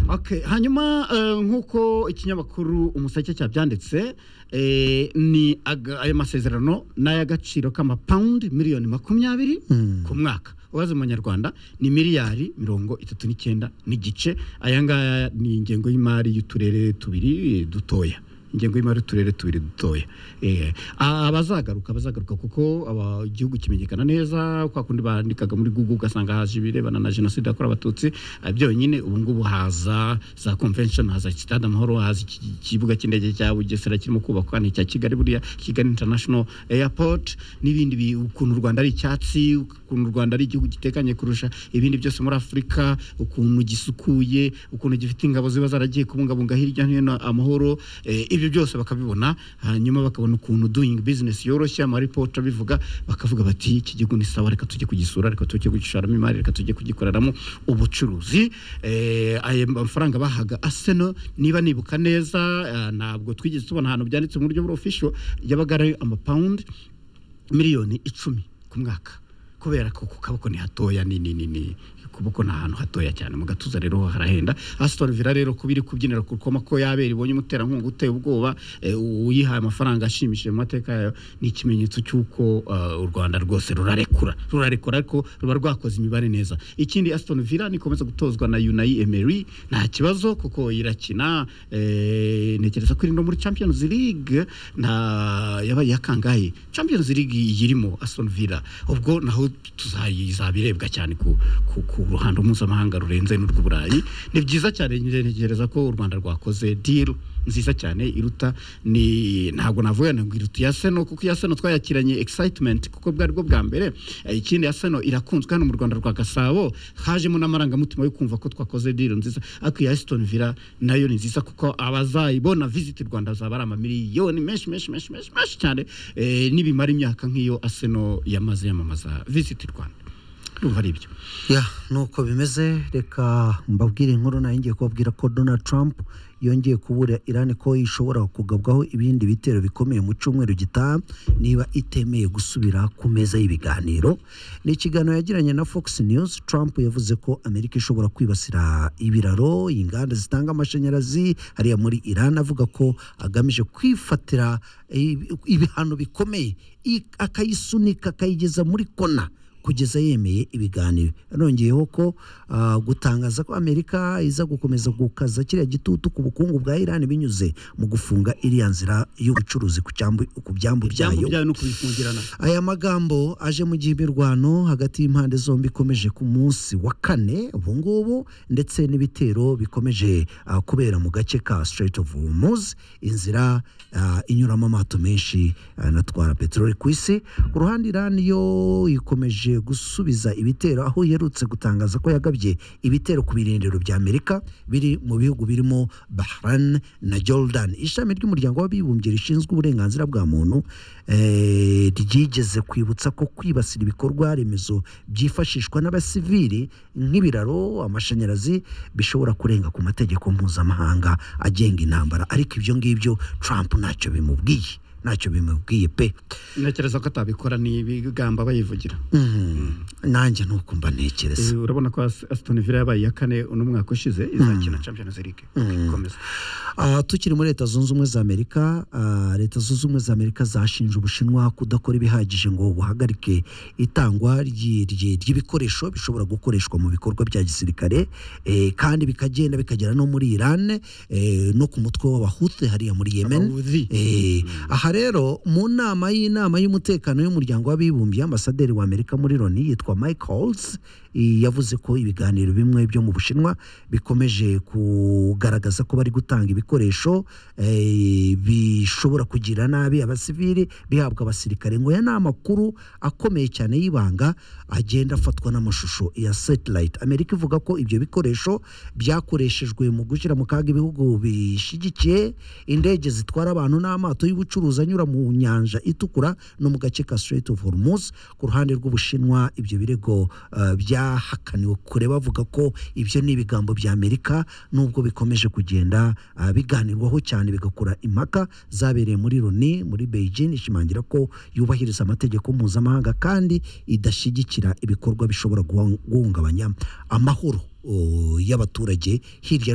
Okay, hanyuma eh, nk'uko ikinyamakuru umusake cyabyanditse eh, ni aga- ayo masezerano ni ay'agaciro k'amapawundi miliyoni makumyabiri ku mwaka ubaze mu manyarwanda ni miliyari mirongo itatu n'icyenda n'igice aya ngaya ni ingengo y'imari y'uturere tubiri eh, dutoya ingengo y'imari y'uturere tubiri dutoya Eh, a- abazagaruka abazagaruka kuko aba- igihugu kimenyekana neza kwa kundi bandikaga muri google ugasanga haje ibirebana na jenoside yakorewe abatutsi ah, byonyine ubu ngubu haza za convention haza stade amahoro haza iki- iki- ikibuga cy'indege cya bugesera kirimo kubakwa ni icya kigali buriya kigali international airport n'ibindi bi- ukuntu u rwanda ari icyatsi ukuntu u rwanda ari igihugu gitekanye kurusha ibindi byose muri afurika ukuntu gisukuye ukuntu gifite ingabo ziba zaragiye kubungabunga hirya no hino amahoro eh, ibyo byose bakabibona hanyuma bakabona ukuntu doing business yoroshye amaripota bivuga bakavuga bati iki gihugu ni sawa reka tujye kugisura reka tujye kugisharamo imari reka tujye kugikoreramo ubucuruzi Eh, ayo mafaranga bahaga aseno niba nibuka neza eh, ntabwo twigeze tubona ahantu byanditse mu buryo buri official yabaga ari amapawundi miliyoni icumi ku mwaka kubera ko ku kaboko ni hatoya ni ni ni ni kuboko ni ahantu hatoya cyane mu gatuza rero ho harahenda Aston Villa rero kuba iri kubyinira ku koma ko yabera ibonye umuterankunga uteye ubwoba eh, uyihaye amafaranga ashimishije mu mateka yayo ni ikimenyetso cy'uko eh, u Rwanda rwose rurarekura rurarekura ariko ruba rwakoze imibare neza ikindi Aston Villa nikomeza gutozwa na Unai Emery nta kibazo kuko irakina eh, ntekereza ko iri no muri Champions League nta yabaye yakangaye Champions League yirimo Aston Villa ubwo naho tuzayizabirebwa cyane ku, ku, ku ruhando mpuzamahanga rurenze n'urw'uburayi ni byiza cyane njye ntekereza ko u Rwanda rwakoze deal nziza cyane iruta ni ntabwo navuga ngo iruta iya Seno kuko iya Seno twayakiranye excitement kuko bwari bwo bwa mbere Eh, ikindi ya Seno irakunzwe hano mu Rwanda rwa Gasabo hajemo n'amarangamutima yo kumva ko twakoze deal nziza ariko iya Aston Villa nayo ni nziza kuko abazayibona visit Rwanda zaba ari amamiliyoni menshi menshi menshi menshi menshi cyane eh, nibimara imyaka nk'iyo Arsenal yamaze yamamaza visit Rwanda urumva ari ibyo ya nuko bimeze reka mbabwire inkuru nayo ngiye kubabwira ko donald trump yongeye kubura irani ko ishobora kugabwaho ibindi bitero bikomeye mu cyumweru gitaha niba itemeye gusubira ku meza y'ibiganiro ni ikiganiro yagiranye na fox news trump yavuze ko amerika ishobora kwibasira ibiraro inganda zitanga amashanyarazi hariya muri iran avuga ko agamije kwifatira eh, ibihano bikomeye i- akayisunika akayigeza muri kona kugeza yemeye ibiganiro yanongeyeho ko ah, gutangaza ko amerika iza gukomeza gukaza kiriya gitutu ku bukungu bwa iran binyuze mu gufunga iriya nzira y'ubucuruzi ku cyambu- ku byambo byambu byayo byayo no kubifungirana aya magambo aje mu gihe imirwano hagati y'impande zombi ikomeje ku munsi wa kane ubu ngubu ndetse n'ibitero bikomeje ah, kubera mu gace ka Strait of Hormuz inzira ah, inyuramo amato menshi anatwara peteroli ku isi ku ruhande Iran yo ikomeje gusubiza ibitero aho iherutse gutangaza ko yagabye ibitero ku birindiro bya Amerika biri mu bihugu birimo Bahrain na Jordan ishami ry'umuryango w'abibumbye rishinzwe uburenganzira bwa muntu eh, ryigeze kwibutsa ko kwibasira ibikorwa remezo byifashishwa n'abasivili nk'ibiraro amashanyarazi bishobora kurenga ku mategeko mpuzamahanga agenga intambara ariko ibyo ngibyo Trump ntacyo bimubwiye ntacyo bimubwiye pe ntekereza ko atabikora ni ibigamba bayivugira Mhm. nanjye nuko mba ntekereza Eh, urabona ko As- Aston Villa yabaye iya kane uno mwaka ushize izakina Champions League ikomeza Ah, tukiri muri leta zunze ubumwe za amerika ah, leta zunze ubumwe za amerika zashinje ubushinwa kudakora ibihagije ngo buhagarike itangwa ryi- ryi- ry'ibikoresho bishobora gukoreshwa mu bikorwa bya gisirikare eh, kandi bikagenda bikagera no muri iran eh, no ku mutwe w'abahute hariya muri yemen Abawuzi. Eh, aha rero mu nama y'inama y'umutekano y'umuryango w'abibumbye ambasaderi wa amerika muri loni yitwa mike holtz eh, yavuze ko ibiganiro bimwe byo mu bushinwa bikomeje kugaragaza ko bari gutanga ibikoresho eh, bishobora kugira nabi abasivili bihabwa abasirikare ngo aya ni amakuru akomeye cyane y'ibanga agenda afatwa n'amashusho ya satellite amerika ivuga ko ibyo bikoresho byakoreshejwe mu gushyira mu kaga ibihugu bishyigikiye indege zitwara abantu n'amato y'ubucuruzi anyura mu nyanja itukura no mu gace ka Strait of Hormuz ku ruhande rw'ubushinwa ibyo birego eh, byahakaniwe kure bavuga ko ibyo ni ibigambo bya Amerika nubwo bikomeje kugenda ah, biganirwaho cyane bigakora impaka zabereye muri Loni muri Beijing ishimangira ko yubahiriza amategeko mpuzamahanga kandi idashyigikira ibikorwa bishobora guhung- guhungabanya amahoro oh, y'abaturage hirya